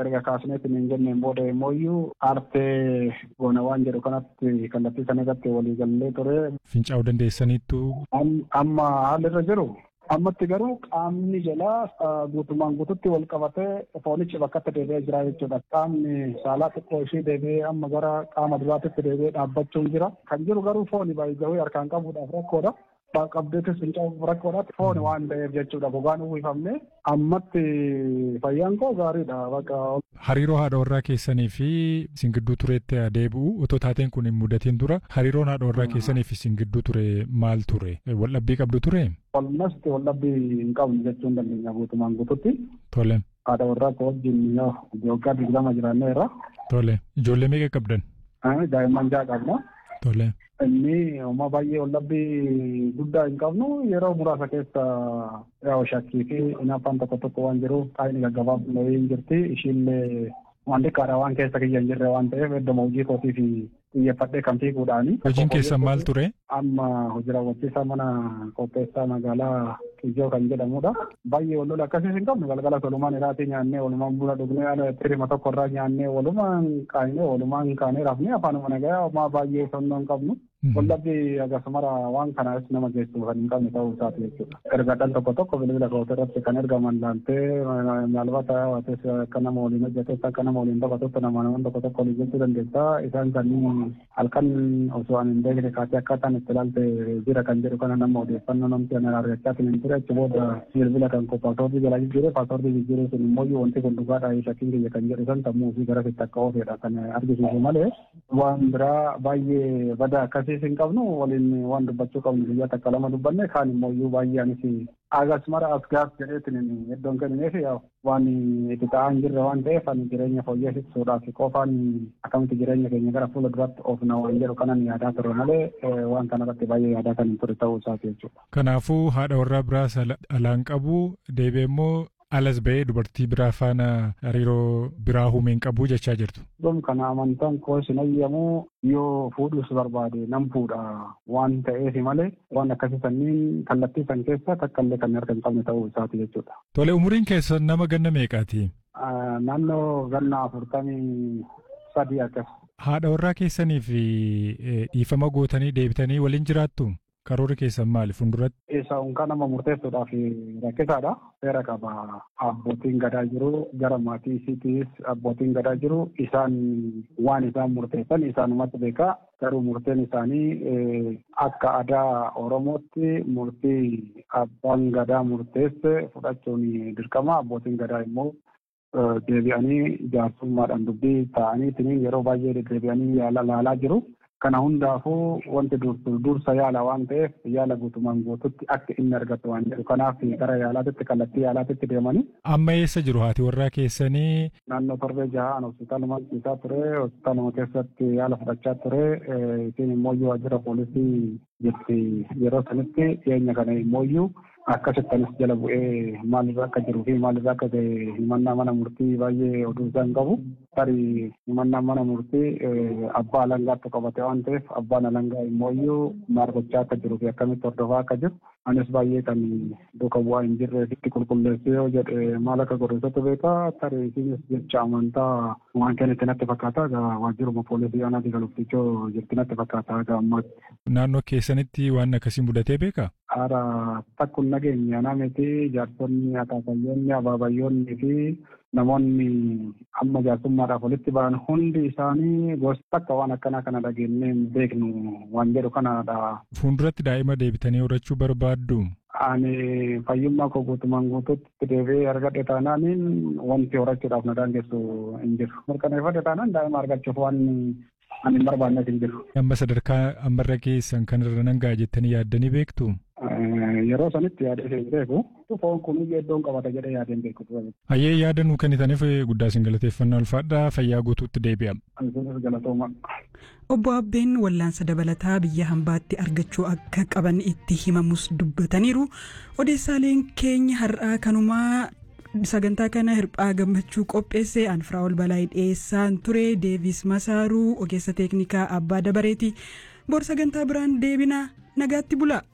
erga kaasneetiin hin jenneen booda immoo aartee goona waan jedhu kanatti kallattii sana irratti waliigallee ture. Fincaa'uu dandeessaniittu. Amma haalli irra jiru. Ammatti garuu qaamni jalaa guutumaan guututti wal qabatee foonichi bakkatti deebi'ee jira jechuudha. Qaamni saalaa xiqqoo ishee deebi'ee amma gara qaama duraatitti deebi'ee dhaabbachuun jira. Kan jiru garuu fooni baay'ee harkaan qabuudhaaf rakkoodha. qabdeetis fincaa'uuf rakkoodhaatti fooni waan ta'eef jechuudha gogaan uwwifamne ammatti fayyaan koo gaariidha bakka. Hariiroo haadha warraa keessanii fi singidduu tureetti adeebi'u otoo taateen kun hin mudatiin dura hariiroon haadha warraa keessanii fi singidduu ture maal ture waldhabbii qabdu ture. Walumatti waldhabbii hin qabnu jechuun dandeenya guutumaan guututti. Tole. Haadha warraa koo wajjin waggaa digdama jiraanneerra. Tole ijoollee meeqa qabdan? Daa'imman ja'a qabna. Tole. Inni uumaa baay'ee waldhabbii guddaa hin qabnu yeroo muraasa keessa yaa'u shakkii fi hinaaffaan tokko tokko waan jiruuf qaayini gaggabaabnee hin jirti ishiillee waan xiqqaadha waan keessa kiyya hin jirre waan ta'eef iddoo hojii kootii fi xiyyeeffadhee kan fiiguudhaani. Hojiin keessan maal ture? Amma hojii raawwachiisaa mana qopheessaa magaalaa Kijoo kan jedhamudha. Baay'ee wal lola akkasiis hin qabnu galgala walumaan iraatii nyaannee walumaan buna dhugnee ala tirima tokko irraa nyaannee walumaan qaayinee walumaan kaanee rafnee afaanuma nagayaa homaa baay'ee sonnoo hin qabnu. Wallabbii akkasumara waan kanaas nama geessu kan hin qabne ta'uu isaati jechuudha. Ergadhaan tokko tokko bilbila kootii irratti kan ergaman laaltee maalbata waates akka nama waliin hojjetes akka nama waliin taphatutti nama namoonni tokko tokko waliin jechuu dandeessa. Isaan kanneen halkan osoo ani hin beekne kaatee akkaataan itti ilaalte jira kan jedhu kana nama odeeffannoo namti ana argachaa hin ture achi booda bilbila kan koo paasoortii jala jijjiire paasoortii jijjiire sun immoo wanti kun dhugaadha shakkiin kiyya kan jedhu san sammuu fi gara sitti akka oofedha kan argisiisu malee waan biraa baay'ee bada akkasii akkasiis hin qabnu waliin waan dubbachuu qabnu guyyaa takka lama dubbanne kaan immoo iyyuu baay'ee anis agas mara as gaaf jedheetin iddoon kennineef waan itti ta'aa hin jirre waan ta'eef ani jireenya fooyyessuudhaaf qofaan akkamitti jireenya keenya gara fuula duratti oofna waan jedhu kanan yaadaa ture malee waan kanarratti baay'ee yaadaa kan hin ture ta'uu isaati jechuudha. Kanaafuu haadha warraa biraas alaan qabu deebi'ee immoo alas ba'ee dubartii biraa faana hariiroo biraa humeen qabu jechaa jirtu. Dhum kana amantaan koo sin ayyamu yoo fuudhus barbaade nan fuudha waan ta'eef malee waan akkasii sanniin kallattii san keessa takkallee kan harka hin qabne ta'uu isaati jechuudha. Tole umuriin keessan nama ganna meeqaati? Naannoo ganna afurtamii sadii akkas. Haadha warraa keessaniif dhiifama gootanii deebitanii waliin jiraattu? Karoora keessan maali fuulduratti? Isa unkaa nama murteessuudhaaf rakkisaadha. Seera qaba. Abbootiin gadaa jiru gara maatii isiitiis abbootiin gadaa jiru isaan waan isaan murteessan isaanumatti beekaa. Garuu murteen isaanii akka aadaa Oromootti murtii abbaan gadaa murteesse fudhachuun dirqama. Abbootiin gadaa immoo deebi'anii jaarsummaadhaan dubbii ta'anii yeroo baay'ee deebi'anii yaala laalaa jiru. Kana hundaafuu wanti dursa yaala waan ta'eef yaala guutumaan guututti akka inni argatu waan jedhu kanaaf gara yaalaatitti kallattii yaalaatitti deemanii. Amma eessa jiru haati warraa keessanii? Naannoo torbee jahaan hospitaaluma ciisaa ture hospitaaluma keessatti yaala fudhachaa ture isin immoo waajjira poolisii jirti yeroo sanitti dhiyeenya kana immoo akkasittinis jala bu'ee maalirra akka jiruu fi maalirra akka ta'e himannaa mana murtii baay'ee oduu isaa hin qabu. Tarii himannaa mana murtii abbaa alangaatti qabate waan ta'eef abbaan alangaa immoo maal gochaa akka jiruu fi akkamitti hordofaa akka jiru. Anis baay'ee kan duuka bu'aa hin jirre itti qulqulleessee yoo jedhe maal akka godhesatu beekaa tarii isinis jecha amantaa waan kennitti natti fakkaata waajjiruma poolisii aanaa digaluftichoo jirti natti fakkaata ammaatti. Naannoo keessanitti waan akkasii mudatee beekaa? Haara takkun nageenya namiti jaarsonni akaakayyoonni abaabayyoonni fi namoonni amma jaarsummaadhaaf walitti ba'an hundi isaanii gosa akka waan akkanaa kana dhageenyee hin beeknu waan jedhu kanadha. Fuulduratti daa'ima deebitanii horachuu barbaaddu? Ani fayyummaa koo guutumaan guututti deebi'ee argadhe taanaaniin wanti horachuudhaaf na daangessu hin jiru. Mirkaneeffadhe taanaan daa'ima argachuuf waan ani hin barbaannes hin jiru. Amma sadarkaa ammarra keessan kanarra nan ga'a jettanii yaaddanii beektu? Yeroo sanitti yaadee hin beeku. Foon kun iddoon qabata jedhee yaadee hin beeku. Hayyee yaada nuu kennitaniif guddaa isin galateeffannaa ulfaadhaa fayyaa guutuutti deebi'a. Isinis galatooma. Obbo Abbeen wallaansa dabalataa biyya hambaatti argachuu akka qaban itti himamus dubbataniiru. Odeessaaleen keenya har'aa kanumaa sagantaa kana hirphaa gammachuu qopheesse anfiraa ol balaa dhiyeessaan ture deevis masaaruu ogeessa teeknikaa abbaa dabareeti bor sagantaa biraan deebina nagaatti bula.